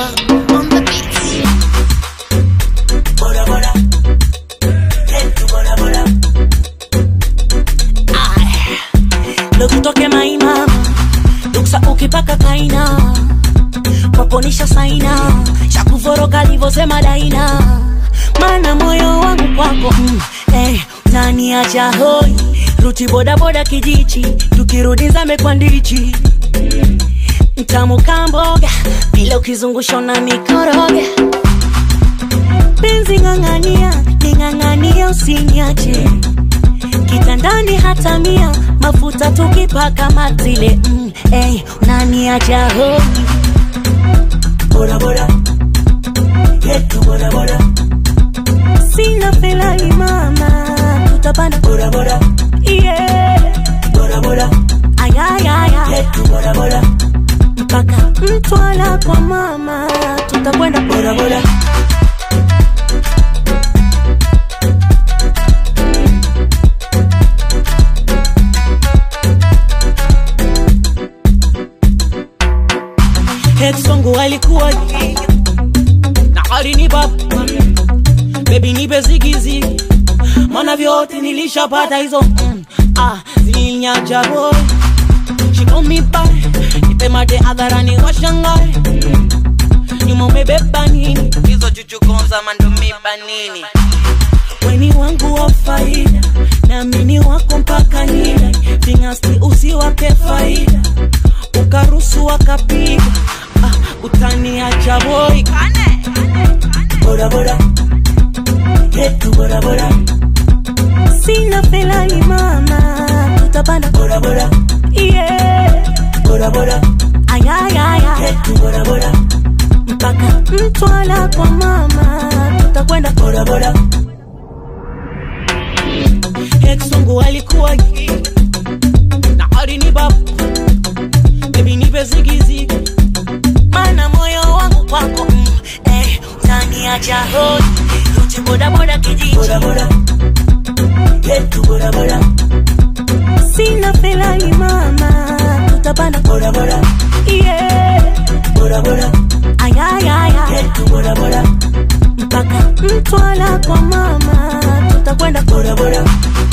Alpha on the beat. Bora bora. Yetu bora bora. ndo tutoke maina duksa ukipaka kaina kwaponisha saina chakuvoroka livosema daina mana moyo wangu kwako mm, hey, naniacha hoi ruti bodaboda kijichi tukirudi zame kwa ndichi mtamu kamboga bila ukizungusha na mikoroga penzi ng'ang'ania ning'ang'ania usiniache kitandani hata mia mafuta tukipaka matile mm, hey, unaniacha hoi Bora bora. Yetu bora bora. sina felani mama tutapanda Bora bora. yeah. Bora bora. ayayaya Yetu bora bora. mpaka mtwala kwa mama tutakwenda Bora bora. Ex wangu alikuwa na alini baba bebi nipe zigizigi mana vyote nilishapata hizo mm, ah, zilinyacha boy shikomi pale nipe mate hadharani washangae nyuma umebeba nini hizo chuchukonza mandomiba nini weni wangu wa faida naamini wako mpaka nida vingasti usiwape faida ukarusu wakapiga ah, utaniacha boy Bora bora. Yetu bora bora. sina felani mama tutapanda Bora bora. yeah. Bora bora. ayayaya Yetu bora bora. mpaka mtwala kwa mama tutakwenda Bora bora. ex wangu alikuwa na alini baba bebi nipe zigizigi mana moyo wangu kwako mm, eh, utaniacha hoi ruti bodaboda kijiji Bora bora. Yetu bora bora. sina felani mama tutapanda Bora bora. yeah. Bora bora. ayayaya Yetu bora bora. mpaka mtwala kwa mama tutakwenda Bora bora.